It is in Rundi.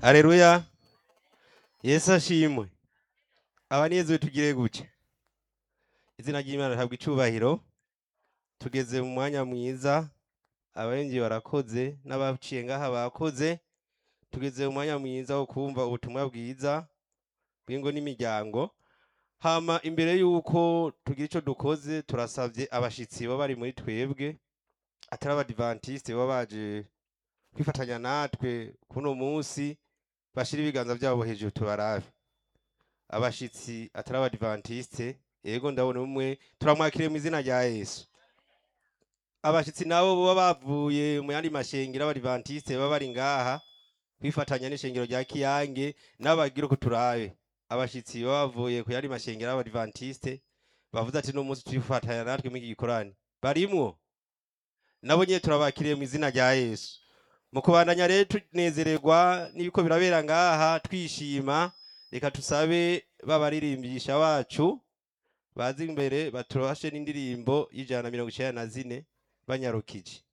Aleluya. Yesu ashimwe. Abanyezewe tugire gutya. Izina ry'Imana ntabwo icubahiro. Tugeze mu mwanya mwiza. Abarengi barakoze n'abaciye ngaha bakoze. Tugeze mu mwanya mwiza wo kumva ubutumwa bwiza bw'ingo n'imiryango. Hama imbere yuko tugira ico dukoze turasavye abashitsi baba bari muri twebwe atari abadivantiste baba baje kwifatanya natwe kuno munsi bashira ibiganza vyabo hejuru tubarabe abashitsi atari abadivantiste yego ndabona umwe turamwakiriye mu izina rya yesu abashitsi nabo boba bavuye mu yandi mashengero abadivantiste baba bari ngaha kwifatanya n'ishengero rya kiyange n'abagira uko turabe abashitsi baba bavuye ku yandi mashengero y'abadivantiste bavuze ati no munsi twifatanya natwe muri iki gikorane barimwo nabo nyene turabakiriye mu izina rya yesu mu kubandanya rero tunezererwa n'ibiko birabera ngaha twishima reka tusabe babaririmbisha bacu bazi imbere baturashe n'indirimbo y'ijana na mirongo icenda na zine banyarukije